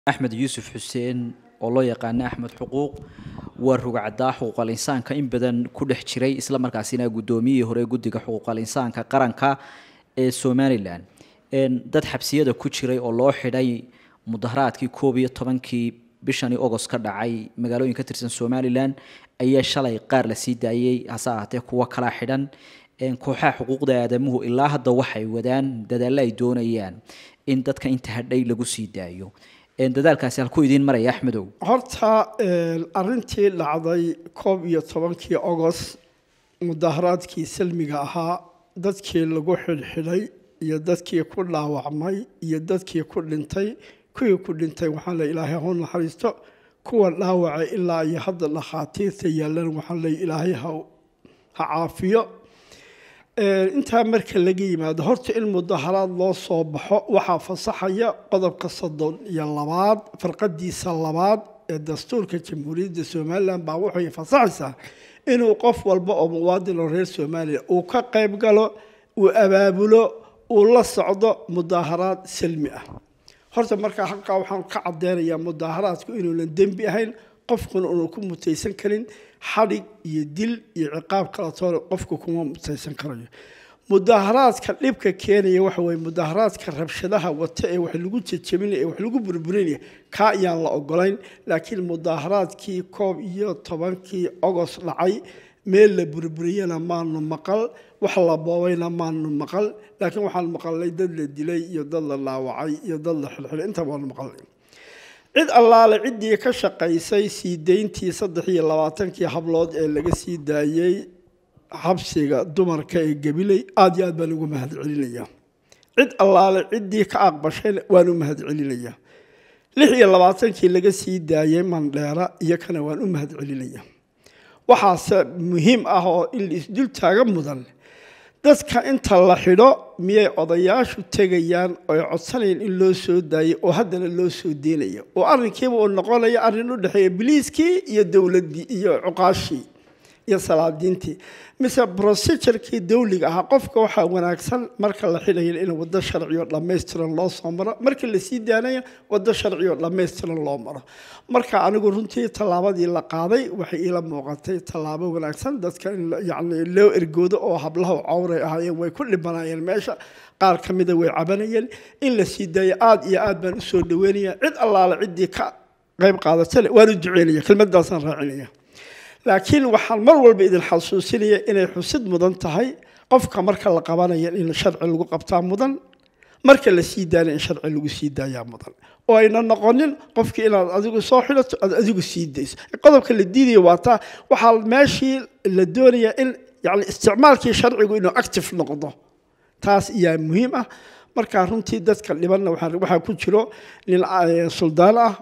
axmed yuusuf xuseen oo loo yaqaana axmed xuquuq waa rugcadaa xuquuqal insaanka in badan ku dhex jiray isla markaasina guddoomiyihii hore guddiga xuquuqal insaanka qaranka ee somalilan dad xabsiyada ku jiray oo loo xidhay mudaharaadkii koob iyo tobankii bishani ogost ka dhacay magaalooyin ka tirsan somalilan ayaa shalay qaar la sii daayey hase ahaatee kuwo kalaa xidhan kooxaha xuquuqda aadamuhu ilaa hadda waxay wadaan dadaallo ay doonayaan in dadka inta hadhay lagu sii daayo dadaalkaasi halkuu idiin maraya axmedow horta arintii dhacday koob iyo tobankii ogost mudaharaadkii salmiga ahaa dadkii lagu xidhxidhay iyo dadkii ku dhaawacmay iyo dadkii ku dhintay kuwii ku dhintay waxaan le ilaahay hau naxariisto kuwa dhaawacay ilaa iyo hadda dhakhaatiirta yaalan waxaan le ilaahay ha caafiyo intaa marka laga yimaado horta in mudaharaad loo soo baxo waxaa fasaxaya qodobka soddon iyo labaad farqadiisa labaad ee dastuurka jamhuuriyadda somalilan baa waxay fasaxaysaa inuu qof walba oo muwaadin oo reer somalilan uu ka qayb galo uu abaabulo uu la socdo mudaharaad salmi ah horta markaa halkaa waxaan ka cadeynayaa mudaharaadku inuunan dembi ahayn qofkuna uuna ku mutaysan karin xadhig iyo dil iyo ciqaab kala toona qofku kuma mutaysan karayo mudaharaadka dhibka keenaya waxa weye mudaharaadka rabshadaha wata ee wax lagu jejebinaya ee wax lagu burburinaya kaa ayaan la ogolayn laakiin mudaharaadkii koob iyo tobankii ogos dhacay meel la burburiyana maanu maqal wax la boobayna maanu maqal laakiin waxaan maqalnay dad la dilay iyo dad la dhaawacay iyo dad la xilxilay inta baanu maqalnay cid allaale ciddii ka shaqaysay sii dayntii saddex iyo labaatankii hablood ee laga sii daayey xabsiga dumarka ee gabiley aada iyo aad baan ugu mahad celinayaa cid allaale ciddii ka aqbashayna waan u mahad celinayaa lix iyo labaatankii laga sii daayey mandheera iyo kana waan u mahad celinayaa waxaase muhiim ah oo in la isdul taaga mudan dadka inta la xidho miyay odayaashu tegayaan oy codsanayaan in loo soo daayay oo haddana loo soo deynaya oo arrinkiiba uu noqonaya arrin u dhexeeya biliiskii iyo dowladdii iyo cuqaashii iyo salaadiintii mise procedurkii dawliga ahaa qofka waxaa wanaagsan marka la xidhaya in waddo sharciyo dhammaystiran loo soo maro marka la sii daanaya waddo sharciyo dhammaystiran loo maro marka anigu runtii tallaabadii la qaaday waxay iila muuqatay tallaabo wanaagsan dadka in yacni loo ergoodo oo hablaha cawray ahaayeen way ku dhibanaayeen meesha qaar ka mida way cabanayeen in la sii daayo aada iyo aad baan usoo dhaweynaya cid allaale ciddii ka qayb qaadatale waanu duceynaya kelmadaasaan raacinaya laakiin waxaan mar walba idin xasuusinaya inay xusid mudan tahay qofka marka la qabanaya in sharci lagu qabtaa mudan marka la sii daana in sharci lagu sii daayaa mudan oo ayna noqonin qofkii inaad adigu soo xidhato aad adigu sii dayso qodobka la diidaya waa taa waxaa meeshii la doonayaa in yani isticmaalkii sharcigu inuu active noqdo taas ayaa muhiim ah marka runtii dadka dhibanna waxaa ku jiro nin suldaan ah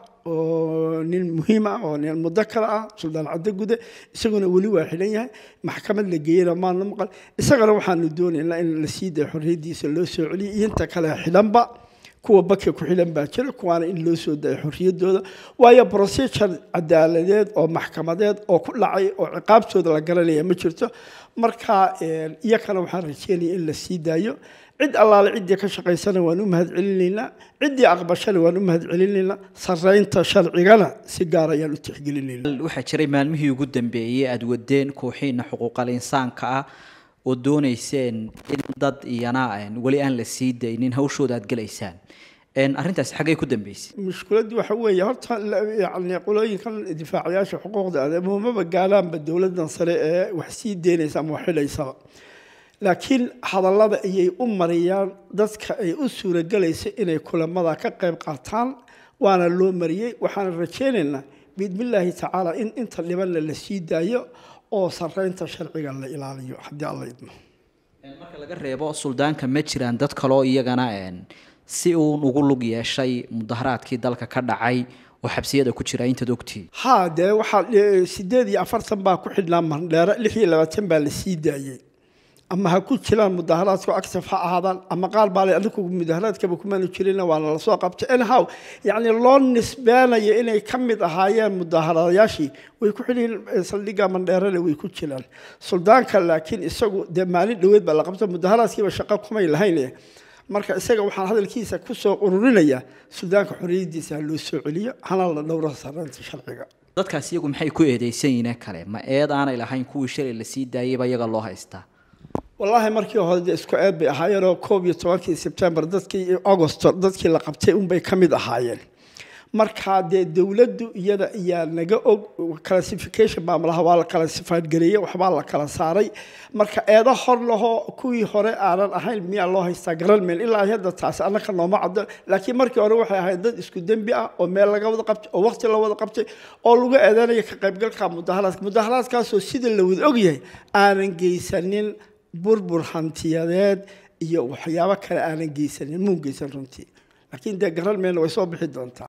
oo nin muhiim ah oo nin mudakar ah suldaan caddo gude isaguna weli waa xidhan yahay maxkamad la geeyana maana maqal isagana waxaanu doonaynaa in la sii dayo xorriyaddiisa loo soo celiyo iyo inta kale xidhanba kuwa baka ku xidhan baa jira kuwaana in loo soo dayo xorriyaddooda waayo procedure cadaaladeed oo maxkamadeed oo ku dhacay oo ciqaabtooda la garanaya ma jirto marka iyakana waxaan rajeynaya in la sii daayo cid allaale ciddii ka shaqaysana waan u mahad celinaynaa ciddii aqbashana waan u mahad celinaynaa saraynta sharcigana si gaar ayaan u tixgelinaynaa waxaa jiray maalmihii ugu dambeeyey aada wadeen kooxiina xuquuqal insaanka ah oo doonayseen in dad iyana weli aan la sii daynin hawshooda aad gelaysaan arrintaasi xaggay ku dambeysay mushkiladdu waxa weeye horta yani qolooyinkan difaacayaasha xuquuqda aadamuhu maba gaalaanba dowladdan sare ee wax sii deynaysa ama wax xidhaysaba laakiin hadallada ayay u mariyaan dadka ay u suuragelaysa inay kulamada ka qayb qaataan waana loo mariyey waxaana rajaynaynaa biidnillaahi tacaala in inta dhibanna la sii daayo oo saraynta sharciga la ilaaliyo haddii alla idmo marka laga reebo suldaanka ma jiraan dad kaloo iyagana si uun ugu lug yeeshay mudaharaadkii dalka ka dhacay oo xabsiyada ku jira intaad ogtihiin haa dee waxaa sideed iyo afartan baa ku xidhnaa mandheero lix iyo labaatan baa la sii daayey ama ha ku jiraan mudaharaadku active ha ahaadaan ama qaar baa le adigu mudaharaadkaba kumaanu jirina waana lasoo qabtay anyhow yacni loo nisbeenayo inay ka mid ahaayeen mudaharadayaashii way ku xidhiin saldhigga mandheerana way ku jiraan suldaanka laakiin isagu dee maalin dhoweed baa la qabtay mudaharaadkiiba shaqo kumay lahayn marka isaga waxaan hadalkiisa kusoo ururinayaa suudaanka xorriyaddiisa ha loo soo celiyo hana la dhowro sarreynta sharciga dadkaas iyagu maxay ku eedeysan yihiin kale ma eed aanay lahayn kuwii shalay la sii daayayba iyaga loo haystaa wallaahi markii hore dee isku eed bay ahaayeenoo koob iyo tobankii sebtembar dadkii augosto dadkii la qabtay unbay ka mid ahaayeen markaa dee dowladdu iyada ayaa naga og classification baa malaha waa la kala sifaadgareeyey waxbaa la kala saaray marka eedo hor lahoo kuwii hore aanan ahayn miyaa loo haystaa garan meel ilaa hadda taasi annaka nooma caddo laakiin markii hore waxay ahayd dad isku dembi ah oo meel laga wada qabtay oo waqti la wada qabtay oo lagu eedeynaya ka qaybgalka mudaharaadka mudaharaadkaasoo sida la wada ogyahay aanan geysanin burbur hantiyadeed iyo waxyaabo kale aanan geysanin muun geysan runtii laakiin dee garan meelna way soo bixi doontaa